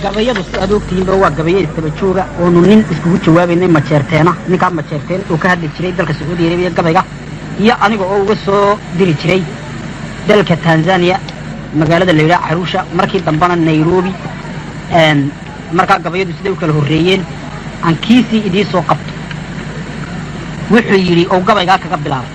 gabayadu si aad ogtihiinba waa gabayo istaba jooga oonu nin iskugu jawaabaynay majeerteena ninkaa majeerteen uu ka hadli jiray dalka sacuudi arabiya gabayga iyo aniga oo uga soo diri jiray dalka tanzania magaalada la yidhaha caruusha markii dambana nairobi markaa gabayadu siday u kala horreeyeen aan kiisii idii soo qabto wuxuu yidhi ou gabaygaa kaga bilaabay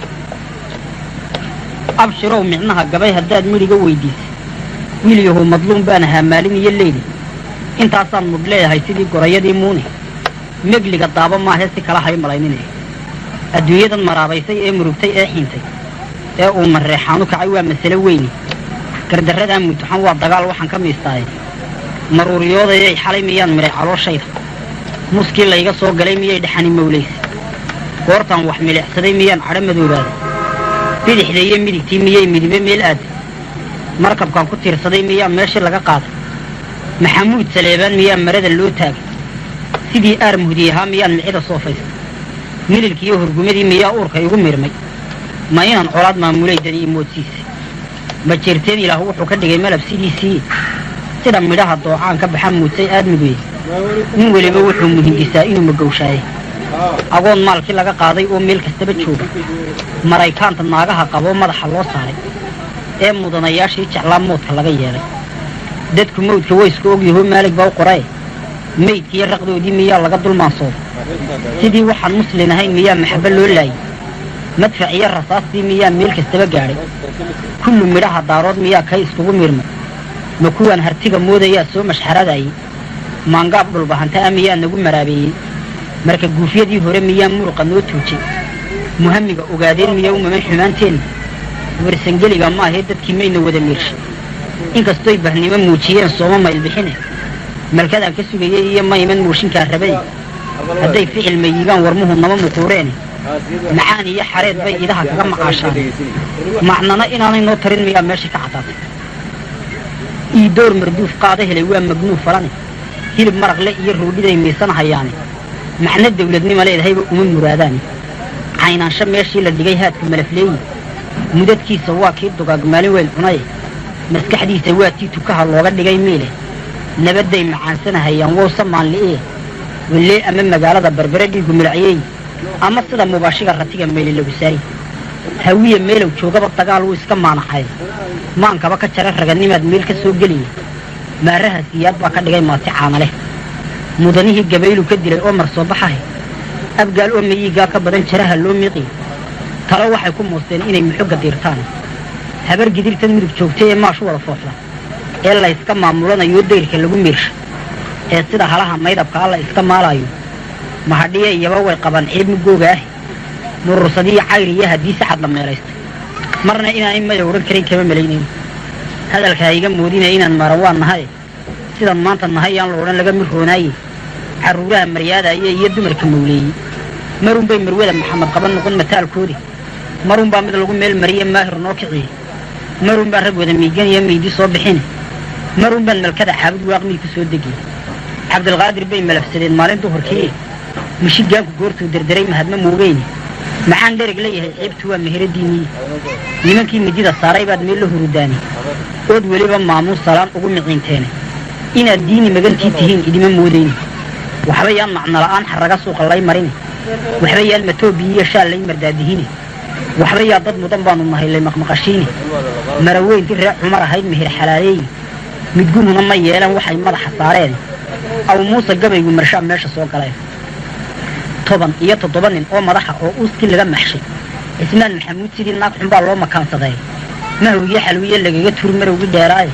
abshirow micnaha gabay haddaad midhiga weydiisay wiilyahow madluum baan ahaa maalin iyo leyli intaasaan mudh leeyahay sidii gorayadii muune megliga daabo maahee si kala hay malayninaya adduunyadan maraabaysay ee murugtay ee xiintay ee uu mareexaanu kacay waa masale weyni gardarradaa mutuxan waa dagaal waxaan ka miistaaye maruuriyoodayay xalay miyaan midhay calooshayda muskii layga soo galay miyay dhaxani mawlaysa goortaan wax milicsaday miyaan cadho madoobaaday bidixda iyo midigtii miyay midibe meel aaday markabkaan ku tiirsaday miyaa meeshii laga qaaday maxamuud saleebaan miyaa marada loo taagay sidii aar muhdi ahaa miyaan micida soo faystay mililkiiyo hurgumadii miyaa uurka igu mirmay ma inaan colaad maamulay dadi i moodsiisay ma jeerteen ilaah wuxuu ka dhigay malab sidiisii sida midhaha doocaan ka baxa muudsay aadmigoye nin weliba wuxuu muhindisaa inuu magowshaaye agoon maalkii laga qaaday oo meel kastaba jooga maraykaanta naagaha qaboo madaxa loo saaray ee mudanayaashii jeclaa moodka laga yeelay dadku mawdka waysku ogyahoo maalig baa u qorae maydkiiyo raqdoodii miyaa laga dulmaansooday sidii waxaan muslin ahayn miyaa maxabo loo laayay madfac iyo rasaastii miyaa meel kastaba gaadhay kullu midhaha daarood miyaa kay iskugu miirmay ma kuwaan hartiga moodayaa soo mashxaradayay maangaab dhulbahanta ah miyaa nagu maraabeeyey marka guufyadii hore miyaa muruqa noo tuujay muhamiga ogaadeen miyaa u maman xumaanteenna warsangeliga maahee dadkii mayna wada miirshay inkastoy bahnimo muujiyeen sooma maylbixine malkadaan ka sugayey iyo mayman mooshinkaa rabay hadday ficil mayigaan warmuhu nama muquureene macaan iyo xareed bay idaha kaga maqaashaan macnana inaanay noo tarin miyaa meesha ka caddaatay iidoor marduuf qaada helay waa magnuuf falane hilib maraqle iyo roodhiday miisan hayaane macno dawladnima leedahayba uma muraadaane caynaansho meeshii la dhigay haadka malafleeyi mudadkiisa waa kii dugaag maalin weyn cunaye maskaxdiisa waa tii tukaha looga dhigay miile nabadday macaansanahayaan wowsa maanli'ee wallee ama magaalada berbere dhiigu milacyeey ama sida mubaashiga ratiga meeli lagu saari hawiye meelow joogaba dagaal wuu iska maanaxay maankaba ka jara raganimaad meel ka soo geliya maaraha siyaad baa ka dhigay maati caana leh mudanihii gabaylu ka dilay oo mar soo baxahay abgaal oo mayiigaa ka badan jaraha loo miiqiyo talo waxay ku muusteen inay muxogga diirtaan habar gidirtan mudug joogtay ee maashu wada foofla ee layska maamulanayo dayrka lagu miirsha ee sida halaha maydabkaa la iska maalaayo mahadhiye iyaba way qabaan ceeb mugooga ah murursadiyo cayr iyo haddii sacad la meelaystay marna inaanay maya odhan karin kama malaynayn hadalkaa iga moodinaya inaan maran waa nahay sidan maanta nahay yaan la odhan laga mir roonaaye carruuraha maryaadaaya iyo dumarka mawleeyey marunbay marwada maxamed qaban noqon mataalkoodii marunbaa mid lagu meel mariye maahir noo kiciyey marunbaa rag wada miigan iyo meydi soo bixine marunbaan malkada xaabud waaqmii ku soo degiyey cabdilqaadir bay malafsadeen maalin duhurkii mishigaanku goortuu derderay mahadma moogeyne maxaan dhereg leeyahay ceebtu waa meheradiinii nimankii midida saaray baad meel la hurudaani ood weliba maamuus salaan ugu miciinteene inaad diini magantii tihiin idima moodayne waxba yaan macnola'aan xarraga suuqa lay marine waxba yaan matoobiyi iyo shaal lay mardaadihine waxba yaa dad mudan baanu nahay lay maqmaqashiine maraweyntii reer cumar ahayd meher xalaaleeyi midguhuna ma yeelan waxay madaxa saareen aw muuse gabaygu marshaa meesha soo galeen toban iyo toddoba nin oo madaxa oo uuskii laga maxshay cismaan maxamuud sidii naag xunbaa loo makaansaday mahowgiyo xalwiye lagaga turi marowgii dheeraaye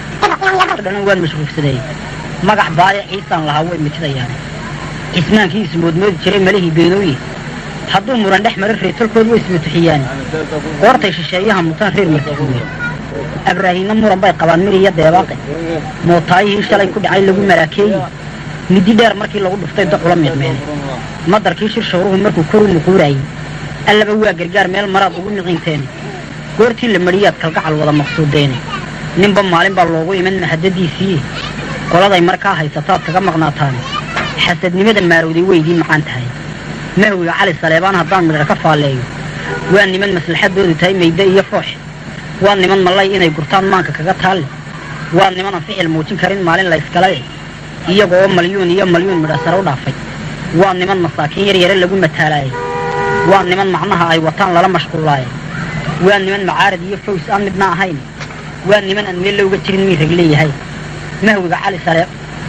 dhanan waan mashruufsadey magac baaya ciisaan lahaa way mitidayaan cismaankii ismoodmoodi jiray malihii beenooye hadduu muran dhex mara reertalkood way ismatuxiyaan goortay shisheeyaha mutaan reer martifuuye abraahiinna muran bay qabaan mir iyo deebaaqe mootaayihii shalay ku dhacay lagu maraakeeyi midi dheer markii lagu dhuftay docula miicmeene madarkii shir shawruhu markuu koru muquuraayey allaba waa gargaar meel maraad ugu miciinteene goortii la mariyaad kalgacal wada maqsuudeene ninba maalin baa loogu iman mahadadiisii qoladay markaa haysataad kaga maqnaataane xasadnimada maarowday weydii macaan tahay mahwiga cali saleebaan haddaan midhar ka faalleeyo waa niman maslaxadoodu tahay mayde iyo foox waa niman mallay inay gurtaan maanka kaga taalle waa nimanan ficil muujin karin maalin layskale iyagoo malyuun iyo malyuun midha sare u dhaafay waa niman masaakiin yar yare lagu mataalaayay waa niman macnaha ay wataan lala mashquulaayay waa niman macaarad iyo faws aan midna ahayn waa niman aan meel looga jirin mii rag leeyahay mahwiga cali sare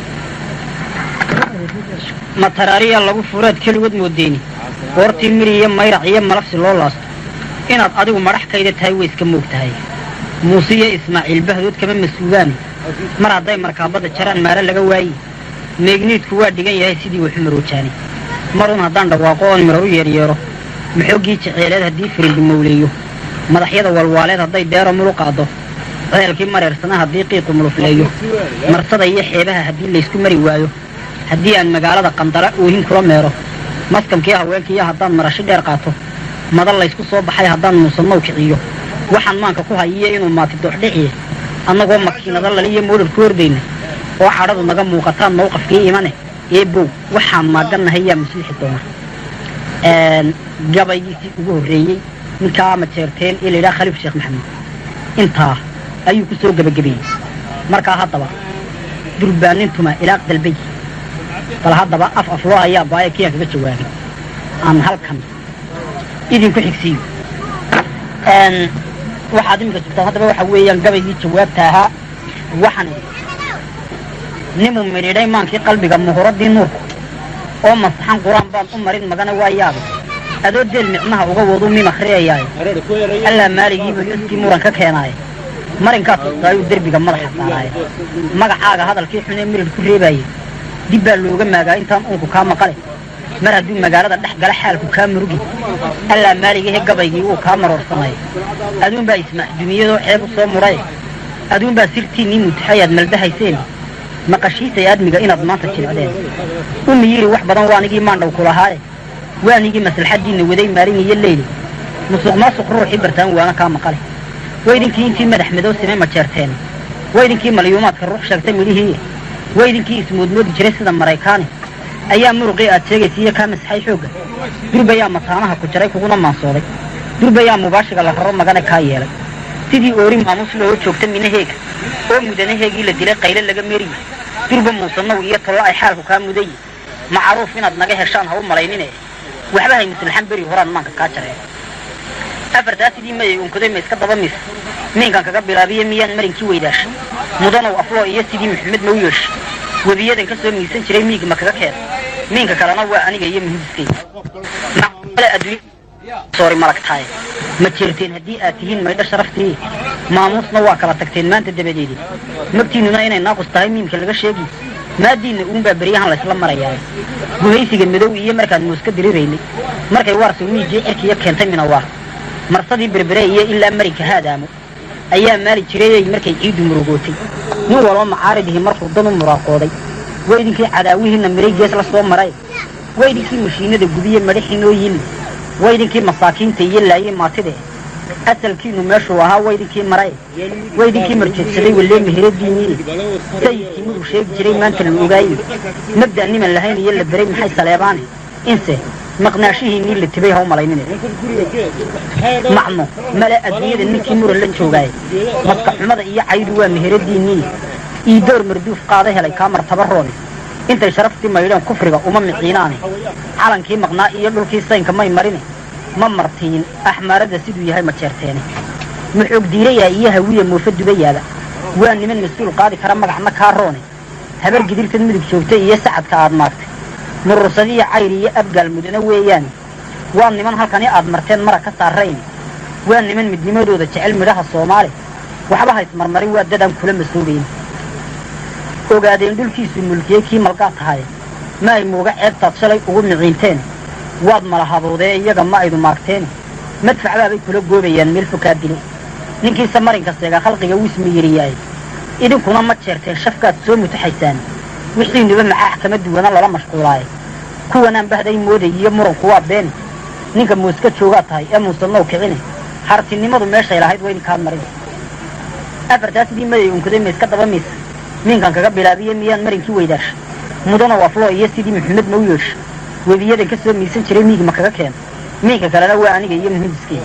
mataraariya lagu furaad keligood moodeeni goortii miri iyo mayrac iyo malafsi loo laasto inaad adigu madhaxkayda tahay way iska moog tahay muuse iyo ismaaciil bahdood kama mas-uugaani mar hadday markaabadda jaraan maare laga waayi meegniidku waa dhigan yahay sidii waxu maroojaani marun haddaan dhawaaqo oon miro u yeeryeero maxoogii jeceeleed haddii firildi mawleeyo madaxyada walwaaleed hadday deero mulu qaado ceelkii mareersana haddii qiiqu mulufleeyo marsada iyo xeebaha haddii laysku mari waayo haddii aan magaalada qandara oohin kula meero maskamkii haweenkiiyo haddaan marashi dheer qaato madan laysku soo baxay haddaan muusannow kiciyo waxaan maanka ku hayiyo inuu maati dooxdhiciye annagoo makiinada laliyo moodhar ku hordayna oo cadhadu naga muuqataan mawqafkii imane ee bow waxaan maagannahay yaa maslixi doona gabaygiisii ugu horreeyey ninkaa majeerteen ee layidhaha khaliif sheekh maxamed intaa ayuu ku soo gebagabeeyey markaa haddaba durbaanintuma ilaaq dalbay bal haddaba af afloo ayaa baaya kiyaan kaga jawaabay aan halkan idinku xigsiiyo waxaad iminka sugtaan haddaba waxa weeyaan gabaygii jawaabta ahaa waxaan idhi nimuu midhiidhay maankii qalbiga muhuradii nuurku oo masaxan qur-aan baan u marin magana waa yaabay adoo deel micnaha uga wadu mim akhriyayaaye allaa maaligiibu yuskii muran ka keenaaye marinkaa tustaayuu derbiga madaxa saaraaye magacaaga hadalkii xun ee mirid ku reebaaye dib baa looga maagaa intaan uunku kaa maqale mar hadduu magaalada dhex gala xaalku kaa murugi allaa maaligahe gabaygii uu kaa maroorsanaya aduunbaa ismaaxdumiyadoo ceeb u soo mudhaye aduunbaa sirtiinnii mutaxayaad maldahayseen maqashiisay aadmiga inaad maanta jilcdeen umi yiri wax badan waanigii maandhaw ku lahaaye waanigii maslaxaddiinna waday maalin iyo leyli musuq maasuq ruuxii bartaan waana kaa maqale waydinkii intii madax madow simay majeerteen waydinkii malyuumaadka ruux sheegtay midhihii waydinkii ismoodmoodi jiray sida maraykaani ayaa muruqii aad sheegaysa iyo kaa masxay xoogga durbayaa mataanaha ku jaray kuguna maansooday durbayaa mubaashiga la raro magane kaa yeelay sidii oori maamuus loo joogta minaheega oo mudanaheegii la dilay qayle laga meriye durba muusanow iyo tollo ay xaalku kaa mudaye macruuf inaad naga heshaan ha u malaynine waxba hay muslaxan beri horaan maanka kaa jareen afartaa sidii mayay unkaday ma iska daba mis miinkan kaga bilaabiye miyaan marinkii weydaasha mudanow afloo iyo sidii maxamed ma u yeesha webiyadan ka soo miisan jiray miig ma kaga keena miinka kalena waa aniga iyo muhidiskayga soori malagtaaye ma jeerteen haddii aad tihiin maydho sharaftii maamuusna waa kala tagteen maanta dabadeedi magtiinnuna inay naaqus tahay miimka laga sheegi maadiinna uunbaa beryahan laysla marayaaye gumaysiga madow iyo markaan muuska diriraynay markay waarsow miigii cirkiya keentay minawaar marsadii berbere iyo ilaa marinka haadaamo ayaa maali jirayey markay ciiddu murugootay nin walba macaaridihii markuu dan u muraaqooday waydinkii cadaawihiinna miray gees la soo maray waydinkii mashiinada gubiye madhaxiinoo yili waydinkii masaakiinta iyo laayey maatide asalkiinu meeshuu ahaa waydinkii maray waydinkii marjeedsaday wallee meheradiinii sayidkii mudug sheegi jiray maanta la ogaaye mabda' niman lahayn iyo la beray maxay saleebaane inse maqnaashihiinnii la tibay ha u malaynine macno male adduunyada ninkii muran la joogaaye maska xumada iyo caydu waa meheradiinnii ii door marduuf qaada helay kaa martabaroone intay sharaftii maydheen kufriga uma miciinaane calankii maqnaa iyo dhulkii saynka may marine ma martiin axmaaradda siduu yahay ma jeerteene maxoog diirayaa iyo hawiya moofa dubayaaba waa niman mas-uul qaadi kara magacna kaa roone habar gidirtad mudug joogta iyo sacadka aad maagtay murursadiyo cayr iyo abgaal mudane weeyaane waa niman halkani aad marteen mara ka saarayne waa niman midnimadooda jecel midhaha soomaali waxba haysmarmarin waa dadaan kula masoobayn ogaadeen dhulkiisu mulkiyey kii malgaa tahaye ma ay muuga ceebtaad shalay ugu miciinteen waad malahaboodee iyaga ma aydu maagteene madfacbaabay kula goobayaan meel fokaa dile ninkiise marinka seega khalqiga wismi yiriyaaye idinkuna ma jeerteen shafkaad soo mutaxaysaan wixiinuba maxaax kama duwana lala mashquulaaye kuwanaan bahday mooday iyo muranku waa beene ninka muuska joogaa tahay ee muusanow kicine hartinimadu meeshay lahayd waa idinkaad marin afartaa sidii maday unkaday ma iska daba miisa miinkan kaga bilaabiye miyaan marinkii weydaasha mudanow afloo iyo sidii maxamed ma u yeesha webiyadan ka soo miisan jiray miig ma kaga keena miinka kalena waa aniga iyo muhidiskeyga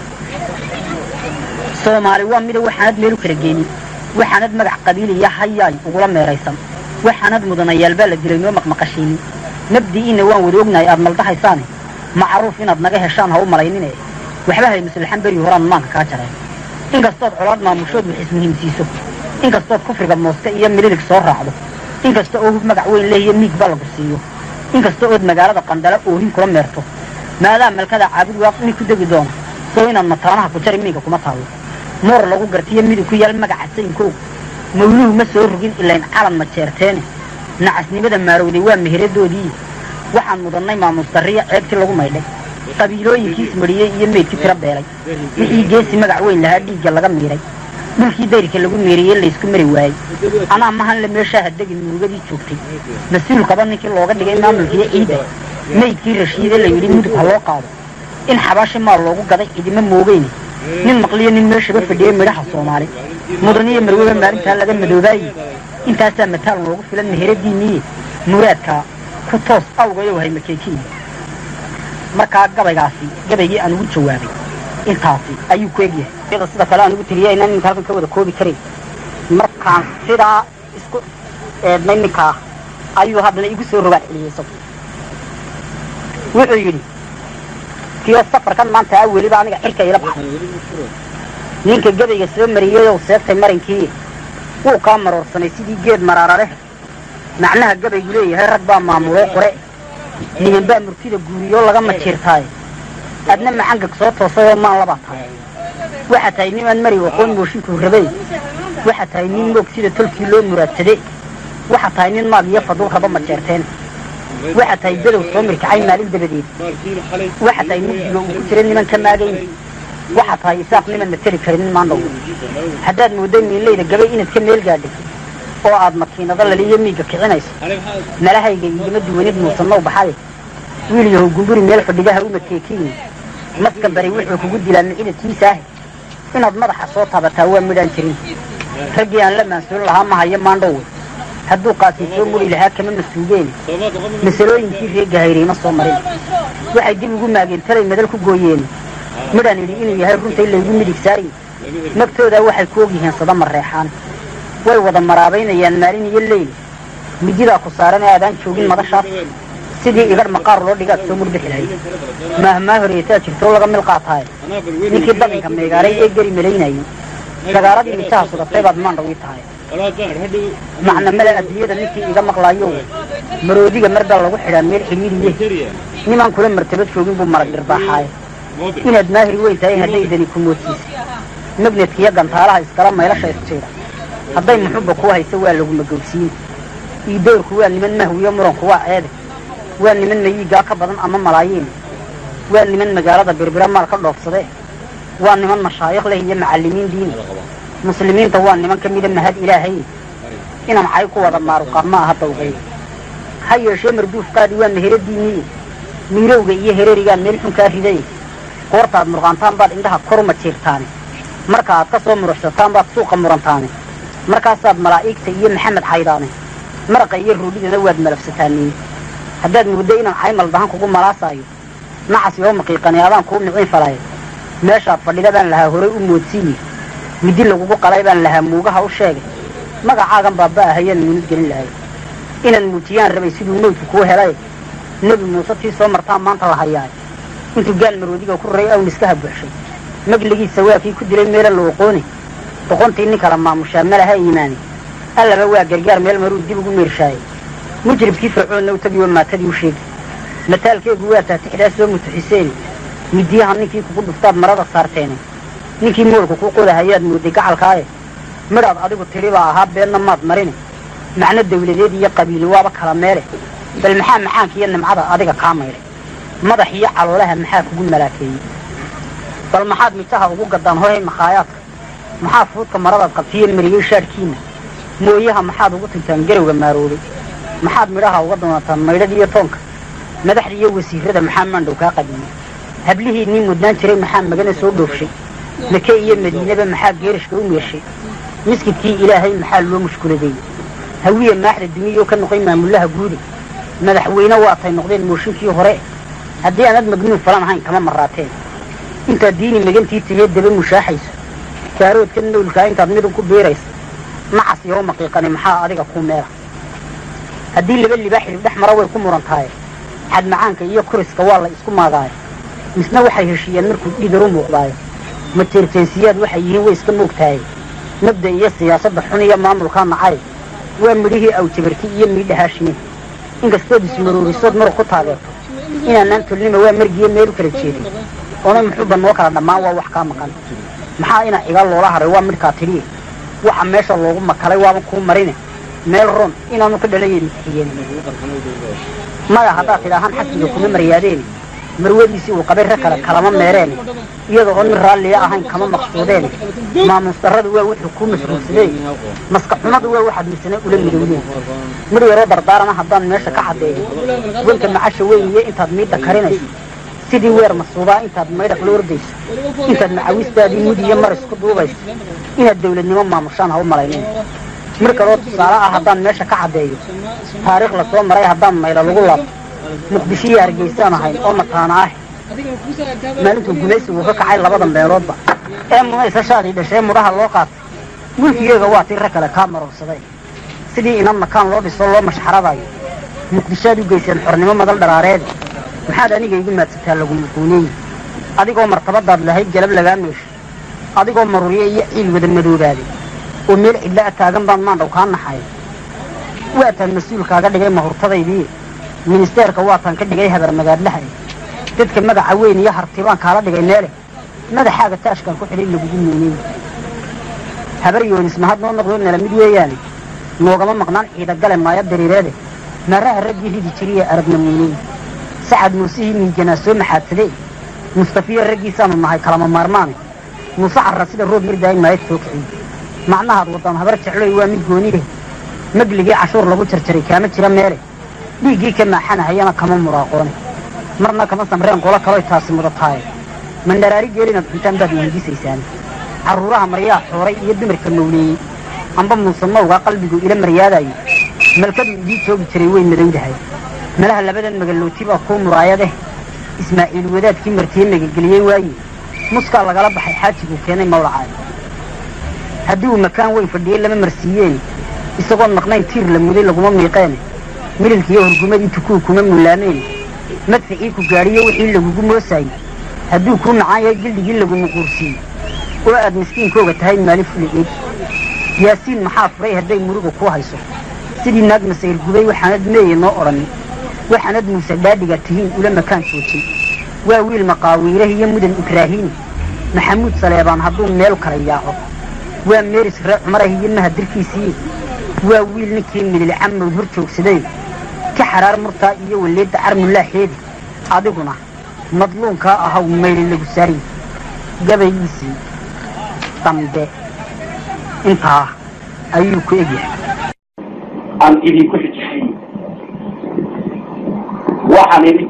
soomaali waa mida waxaanad meel u kala geenin waxaanad magac qabiiliya hayaay ugula meeraysan waxaanad mudanayaal baa la dilay noo maqmaqashiinin nabdi'iinna waan wada ognahay aad maldahaysaane macruuf inaad naga heshaan ha u malaynine waxba hay maslaxan beri horaan maanka kaa jareen inkastood colaad maamushood wax ismuhiimsiiso inkastood kufriga mooska iyo mililig soo raacdo inkasta oo hub magac weyn lehiyo miig ba lagu siiyo inkasta ood magaalada qandala oohin kula meerto maadaa malkada caabud waaq mid ku degi doona soo inaad mataanaha ku jari miiga kuma taallo moor lagu gartiyo midug ku yaal magaca sayinkoog mawluhu ma soo rogin ilayn calan ma jeerteene nacasnimada maarowday waa meheradoodii waxaan mudannay maamuus darriya ceebtii lagu maydhay qabiilooyinkiis mariyey iyo meydkii tiro beelay wixii geesi magac weyn lahaa dhiigga laga miidhay dhulkii dayrka lagu meeriyey laysku mari waayey anaa mahanle meeshaa hadegin murugadii joogtay mas-uulkaba ninkii looga dhigay maamulkiiyo ciidda meydkii rashiide la yidhi mudug ha loo qaado in xabaashi maal loogu gaday cidima moogeyne nin maqliyo nin meeshaba fadhiyey midhaha soomaali mudaniyo marweba maalintaa laga madoobaayey intaasaa mataal noogu filan meheradiinniye muraadkaa ku toos awgayow hay makeekiin markaa gabaygaasi gabaygii aan ugu jawaabay intaasi ayuu ku egyahay sida kale aan ugu tiriyay inaan iminka halkan ka wada koobi karayn markaan sidaa isku eednay ninkaa ayuu haddana igu soo rogaad celiyey isagu wuxuu yidhi kiyo safarkan maanta a weliba aniga xilka ila baxay ninka gabayga soo mariyeyow seegtay marinkii wuu kaa maroorsanay sidii geed maraara leh macnaha gabaygu leeyahay rag baa maamuloo qore niman baa murtida guuriyoo laga majiirtaaye adna macangag soo toosayoo maan labaa tahay waxaa tahay nimaan mari aqoon mooshinkuu rabay waxaa tahay nin moog sida tolkii loo muraadsade waxaa tahay nin maag iyo faduu raba majeerteen waxaa tahay bedow soo mirkacay maalin dabadeed waxaa tahay mugdiga uu ku jira niman ka maagayn waxaa tahay isaaq niman na teli karin maandhow haddaad moodday miinlayda gabay inaad ka meel gaadhay oo aad makiinado laliyo miigga kicinayso malahayga igama duwanid muusannow baxaye wiil yahow gumburi meel fadhigaha u makeekiyin maskan bari wuxuu kugu dilaa micidadkiisaahe inaad madaxa soo taabataa waa midhaan jirin raggii aan la maansuulin lahaa ma hayo maandhowe hadduu qaasii soo muri lahaa kama masuugeene masalooyinkii reega hayriima soo marin waxay dib ugu maageen talay madal ku gooyeene midhaan idhi inuu yahay runtay laygu midig saarin magtoodaa waxay ku ogyihiin sada mareexaan way wada maraabaynayaan maalin iyo leyl mididaa ku saaran ee aadaan joogin madashaas sidii igadh maqaar loo dhigaad soo murbixi lahayd maahmaa horeetaa jirtoo laga mil qaataaye ninkii dabinka meegaaray ee geri malaynayay sagaaladii mijaha sudatay baad maandhaw ii tahay macnamada adduunyada ninkii iga maqlaayo maroodiga mar baa lagu xidhaa meel xidhiiriye nimaan kula martabad joogin buu marag dhirbaaxaaye inaad maahir weyn tahay hadday dani ku moodsiisa magnedkiiyo gantaalaha iskala maylasha isjiida hadday muxubba kuu hayso waa lagu magowsiin iidoorku waa niman mahwiyo muranku waa ceede waa niman mayiigaa ka badan ama malaayiin waa niman magaalada birbira maal ka dhoofsade waa niman mashaayikh leh iyo macallimiin diini muslimiinta waa niman ka mida mahad ilaahay inaan cay ku wada maaruqaa ma aha dawqay ha yeeshee marduufkaadii waa meheradiinniye miirowga iyo hereerigaa meel xun kaa riday goortaad murqaantaan baad indhaha koruma jiirtaane marka aad ka soo muruxsataan baad suuqa murantaane markaasaad malaa'igta iyo maxamed xaydaane maraqa iyo ruudhidana waad malafsataaniye haddaad muddo inaan caymal dahan kugu malaasaayo nacas yoo maqiiqani adaan kuu miciin falay meeshaad fadhida baan lahaa horay u moodsiiye midi lagugu qalay baan lahaa muugaha u sheegay magacaagan baaba ahayaan muunid gelin lahay inaad muujiyaan rabay siduu mawdku kuu helay nebi muuse tii soo martaan maanta la hayaay intuu gaal maroodiga ku raray awniskaha buuxshay magligiisa waa kii ku dilay meela la oqoone boqontii nin kala maamushaa malaha iimaani allaba waa gargaar meel maruu dib ugu meershaayay mujribkii fircoonna u tagi oo maatadii u sheegi mataalkeegu waa taatixdaa soo mutuxiseen midiyaha ninkii kugu dhuftaad marada saarteene ninkii moolka kuu qodahayaad mooday gacalkaaye midhaad adigu tidhi baa ahaa beenna maad marine macno dawladeed iyo qabiili waaba kala meele bal maxaa macaanka iyo nimcada adiga kaa maydhay madax iyo caloolaha maxaa kugu malaakeeyey bal maxaad mijaha ugu gaddaan horay makhaayaadka maxaa fuudka maradaad qabtiyo mariyey shaadhkiinna mooyaha maxaad ugu tintaan garowga maaroobay maxaad midhaha uga doonataan maydhada iyo toonka madaxda iyo wasiirada maxaa maandhow kaa qadiyey hablihii nin mudnaan jiray maxaa magana soo dhoofshay make iyo madiinaba maxaa geerishka u meeshay miskidkii ilaahay maxaa loo mushkuladeeyey hawiye maaxda duniyoo ka noqay maamullaha guude madaxweyne waatay noqdeen mooshinkii hore haddii aanad magnuun falan ahayn kama maraateen intaad diini magantii tahee daba mushaaxayso gaaroodka nowlkaa intaad midun ku biirayso nacas yoo maqiiqani maxaa adiga ku meela haddii laba libaaxilib dhex maro way ku muran tahay xad macaanka iyo kuriska waa la isku maagaayo misna waxay heshiiyeen markuu dhigaru muuqdaayo mateerteensiyaad waxay yihiin way iska moogtahay mabda iyo siyaasadda xun iyo maamulkaa nacay waa midhihii awjabarti iyo miidhahaashiin inkastood ismaroorisood marug ku taageerto inaanaan tolnima waa margiyo meel u kala jeedin oona muxuuba noo kala dhammaan waa wax kaa maqan maxaa ina iga loola haray waa midhkaa tidhiye waxa meesha loogu makalay waaba kuu marine meel ron inaanu ka dhalayeen mixiyeen maya haddaad tidhaahaan xaskiga kuma maryaadeen marwadiisii uu qabay rag kale kalama meereen iyada oo nin raalliya ahayn kama maqsuudeen maamuus darradu waa wuxuu kuu masruursadeen maska xumadu waa waxaad misane ula midowdeen midh yaroo dardaarana haddaan meesha ka caddeeyo wanka macasha weyniye intaad miidda karinayso sidii weer masuubaa intaad maydhaq la ordayso intaad macawistaadii mud iyo maris ku duubayso inaad dawladnimo maamushaan ha u malaynin mir kaloo tusaale ah haddaan meesha ka caddeeyo taariikh lasoo maray haddaan maylo lagu laabto muqdisho iyo hargeysaan ahayn oo mataana ah maalintuu gumaysigu ka kacay labada meeloodba ee munaysa shaadii dhashee mudhaha loo qaatay mulkigeega waa tii rag kale kaa marorsaday sidii inan makaan loo dhiso loo mashxaradayo muqdishoaad u geyseen xornimo madal dharaareede maxaad aniga igu maadsataa laguma guuneeye adigoo martabadaad lahayd galab lagaa meesho adigoo marurye iyo ciil wada madoobaaday oo meel cidla a taagan baan maandhaw kaa naxay waataan mas-uulkaaga dhigay mahurtadaydii ministeerka waataan ka dhigay habar magaadlaha dadka magaca weyn iyo hartibaan kaala dhigay meele madaxaaga taashkaan ku xidhay lagugu muuney habar yoonis mahad noo noqdo nala mid weeyaane noogama maqnaan ciidagale maaya dariireede maraha raggii ridi jiriye aragna muuney sacad muusihii miijanaa soo maxaadsadee mustafiya raggiisaanu nahay kalama maarmaane muuse carra sida roob mirdaay maayad soo kiciy macnahaad wadaan habar jecloy waa mid gooniye magligii cashuur lagu jarjaray kaama jira meele dhiiggii ka maaxanahayana kama muraaqoone marna kama samreen qolo kaloy taasi mudataaye mandharaari geelinaad cuntaan baad weydiisaysaan carruuraha maryaa xooray iyo dumarka mawleeyey amba muuse mawgaa qalbigu ila maryaadayo malkadu idii joogi jiray way madowdahay malaha labadan magalooti baa kuu muraayadeh ismaaciil wadaadkii martiye magageliyey waaye muskaa lagala baxay xaajiguu keenay mawlacaay haddii uu makaan weyn fadhiyey lama marsiiyeene isagoon maqnayn tiir la muday laguma miiqeene mililkiiyo hurgumadii tukuu kuma mullaameene madficii ku gaadhiyo wixii lagugu moosaayey hadduu kuu nacaan yahay gildhigii lagumu quursiiyey oo aad miskiinkooga tahay maalin fuligeed yaasiin maxaa furay hadday muruga kuu hayso sidii naag masayr gubay waxaanad meeye noo odhanin waxaanad muuse dhaadhiga tihiin ula makaan joojay waa wiil maqaawiirah iyo mudan ibraahiimi maxamuud saleebaan hadduu meel kala yaaco waa meeris ree cumarah iyo mahadirkiisii waa wiil ninkii midil camowd hor joogsaday ka xaraar murtaa iyo waleedda carmullaaxeedi adiguna madluunkaa ahaw mayli lagu saariy gabaygiisii dambe intaa ayuu ku egyahay aan idinku xijisiiyo waxaan idhi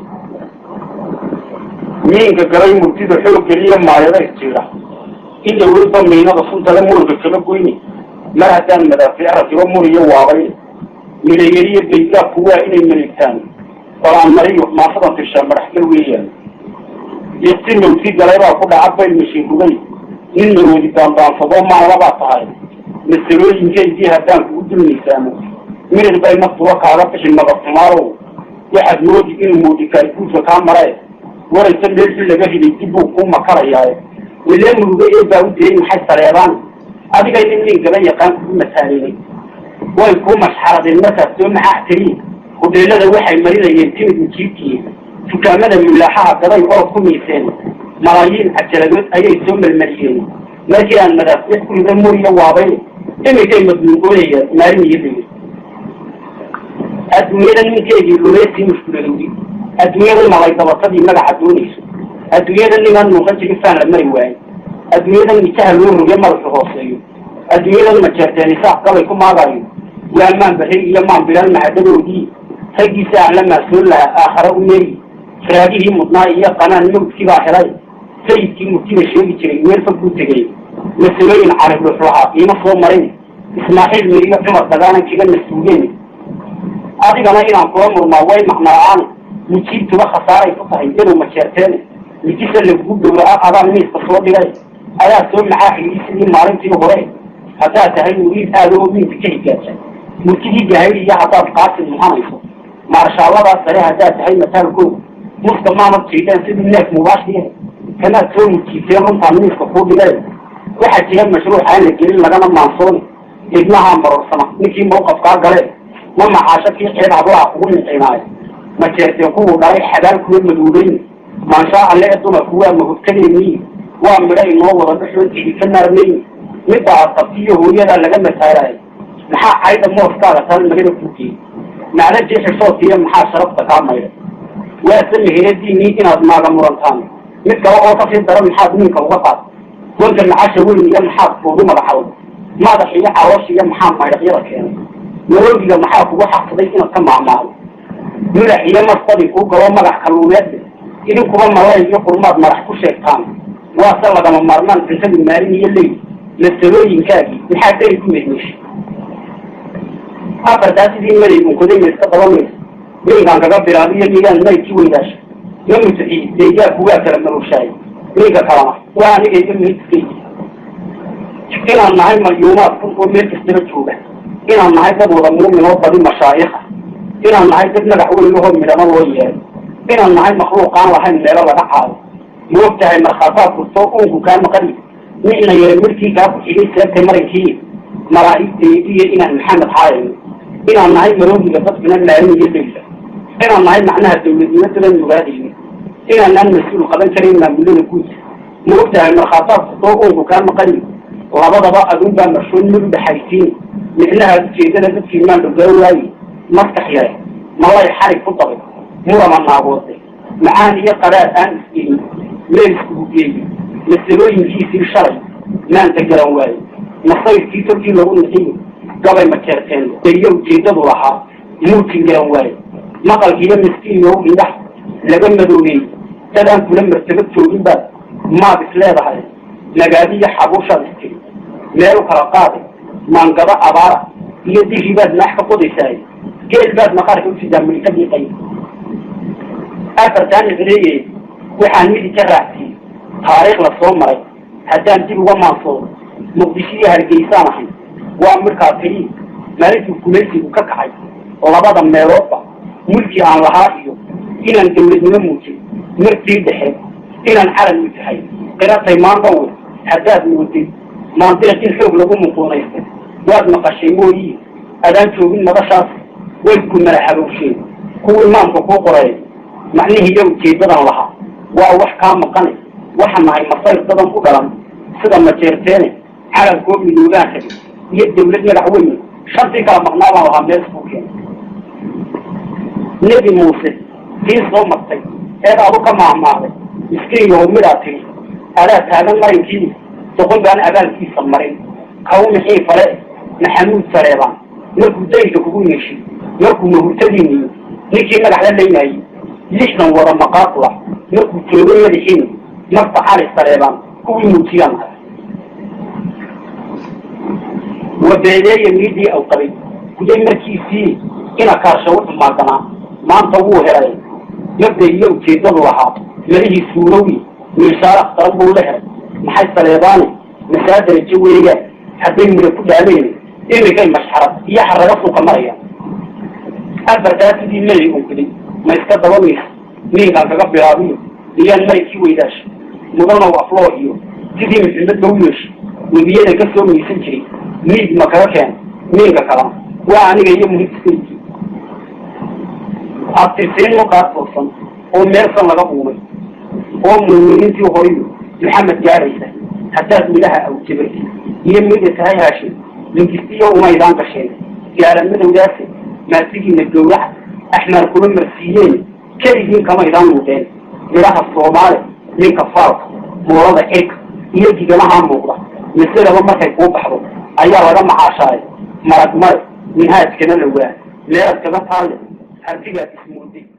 miinka galay murtida xoog geliya maayada isjiira in dawladba miinada funtale muruga kama goyni mar haddaan madaafiic rakibo muriyo waabay midayariyo baydaabku waa inay maleegtaan balaan mariyo maafadan tishaa madaxgal weeyaan yaqti mawti galay baa ku dhaca bayl mashiin rugay nin maroodi baanbaansadoo maalabaa tahay masalooyinkaydii haddaan kugu dulmaysaamo mirir bay naftuba kaaga bixi madabtumaarow waxaad moodi inuu moodikaay guudka kaa maree waraysa meelkii laga riday dib buu kuu makarayaaye wilee muruga ee baa u dayay maxay sareebaan adigay nin nin gaba yaqaan kugu mataalinay way kuu mashxaradeen markaad soo maxaax tiriin hudheelada waxay marinayeen timid ujiibkii dukaamada mulaaxaha gaday orod ku miiseen malaayiin cajaladood ayay soo melmariyeen markii aan madaafiic ku rida muriyo waabay iminkay madmuugoonayaan maalin iyo degay adduunyada ninkeedii lumeysii mushkuladowdi adduunyada malay dabatadii magaca doonayso adduunyada nimaan muuqan jirin faan la mari waayo adduunyadan nijaha loo roge madaxu hooseeyo adduunyadan majeerteen isaaq gabay ku maagaayo waa maan barri iyo maan bilaan mahadadoodii raggiisa aan la maasoon lahaa aakhare u meeri raagihii mudnaa iyo qanaan mawdkii baa helay sayidkii murtida sheegi jiray meel fog buu tegey masalooyin caribdhux lahaa iima soo marin ismaaxiil miriyo cumar dagaanan kaga nasuugeen adigana inaan kula murmaa way maqnaa-aan mujiibtuba khasaaray ku tahay inuu majeerteene mijisa lagugu dhowraa adaan miiska soo dhigay ayaa soo maxaaxiyey sidii maalintii hore haddaad tahay muriid aada oo miinka ka higaaja murtidii gahayr iyo haddaad qaasin muhanayso maarshaalladaas sare haddaad tahay mataalkooda muska maamad jiidheen sidii neef mubaashiya kanaad soo murjiiseen runtaan miiska kuu dhigay waxaa jira mashruuc aan la gelin lagana maansooni ibnahaa marorsama ninkii mawqafkaa gale ma maxaasho kii ceeb hablaha kugu nicinaayo ma jeerteen kuwuu dhalay xabaal kuwa maduubeyn maanshaa alle ee dumarku waa mahubtadeennii waa midho inoo wada dhexoon cidi ka naarnayn midda asabtiyo hooyadaa laga mataalayo maxaa cayda mooskaaga tal magada kugeey macda jeexisootiya maxaa sharafta kaa maydha waase meheradiinii inaad maaga murantaan mid kale oo kasii dara maxaad ninka uga qaad gonka macasha weyn iyo maxaad kuugu magaxawda madax iyo caloosh iyo maxaa maydhaqyada keenay maroogiga maxaa kugu xaqsaday inaad ka maahmaado madax iyo masbadi kuu galo magax kalluumeedle idinkuba malay iyo qurmaad madax ku sheegtaan waase lagama maarmaan cuntadu maalin iyo leyl masalooyinkaagii maxaa deri ku medmeeshay afartaa sidii maday unkoday mayska dabamaysa ninkaan kaga bilaabiyo nigaan maydki weydaasha ma mutaxiyi deegaanku waa kala marowshaay ninka kalena waa anigayga miidkay inaan nahay malyuumaad kun oo meel kastaba jooga inaan nahay dad wada muumin oo badi mashaayikha inaan nahay dad madax weyn ahoo midhamo loo yeeray inaan nahay makhluuqaan lahayn meelo laga caado ma og tahay markhaafaad kustoo uunku kaa maqani nicna yara midkii kaa ku xigay seebtay marankii malaa'igtaydiyo inaan maxamed haayayno inaan nahay maroogiga dadkuna maalin iyo leyla inaan nahay macnaha dawladnimadada nugaadayno inaanaan mas-uul qaban karayn maamulada guud ma og tahay markhaafaad kustoo uunku kaa maqani labadaba adun baa marshoon mid udhaxaysiin micnaha ujeedada dadkii maan dhogaa waaye maskax yare malay xarig ku dabay murama naagoode macaan iyo qaraar aan isgeyin meel iskugu geeyo masalooyinkiisii shalay maanta garan waaye masayrkii tolkii lagu nixiyo gabay ma jeerteen iyo ujeedadu lahaa muutin garan waaye maqalkiiyo miskiinow indhax laga madoobeey dad aan kula martabad joogin baad maad is leedahay nagaadiyo xabuushaad istiri meel u kala qaaday maangado abaara iyo dihii baad naax ka qodaysaay geel baad maqaarka usidaa milkadii qayb afartaan icreeye waxaan midi ka raacsiiyey taariikh la soo maray haddaan dib uga maansoodo muqdisho iyo hargeysaan ahay waa midkaa tiri maalintuu gumaysigu ka kacay labada meeloodba mulkii aan lahaa iyo inaan dawladnimo muujin markii dhexe inaan calan u tahay qiratay maandhawe haddaad moodid maandeeq in xoog lagu muquunaystay waad maqashay mooyi adaan joogin madashaas way ku madaxabowsheen kuwii maamka kuu qoray macnihii iyo ujeedadan lahaa waa wax kaa maqane waxa nahay masayr dadan u dhalan sida majeerteene calankoo midoobaan rabi iyo dawlad madax weyne shantii kala maqnaa baan lahaa meel isku keenay nebi muuse tii soo martay eed adu ka maahmaaday miskiinyahow midaa tiri adaa taagan marankii doqon baan abaalkiisa marin kaw mixii fale maxamuud sareebaan markuu daynka kugu yeeshay markuu mahurtadiiniyo ninkii madax la leynayay lixdan wada maqaaqula markuu joogay madaxiina marta cali sareebaan kuwii muujiyaan ahay wabeedeeya miidii aw qabay guday markiisii ina kaarsha u xumaadanaa maanta wuu helay mabda iyo ujeedadu lahaa melihii suurowi miishaar akhtaran buu la helay maxay saleebaane masaa darajo weegaan hadday mura ku dhaaleen imikay mashxarad iyo xaraga suuka marayaan afartaa sidii melay unkiday ma iska dabamaysa ninkaan kaga bilaabiyo iyaan maydkii weydaasha mudanow afloo iyo sidii maxamed ba u yeeshay webiyada ka soo maysan jiray miid ma kaga keen miinka kalena waa aniga iyo muhidskaykii abtirsiin mukaas toosan oo meelsan laga uumay oo muuminiintii horiyo maxamed gaaraysa haddaad midhaha awjabay iyo mida tahay haashin lingistiyo umaydaan gasheen gaala madowdaase maasigiina gawraca axmaar kuma marsiiyeen keligiin kamaydaan muudeen midhaha soomaali ninka faalka moolada cirka iyo gigamahaa muuqda masalaba markay kuu baxdo ayaa laga macaashaayo marag mare minhaajkana lawaa meelad kaga taalle hardigaad ismooday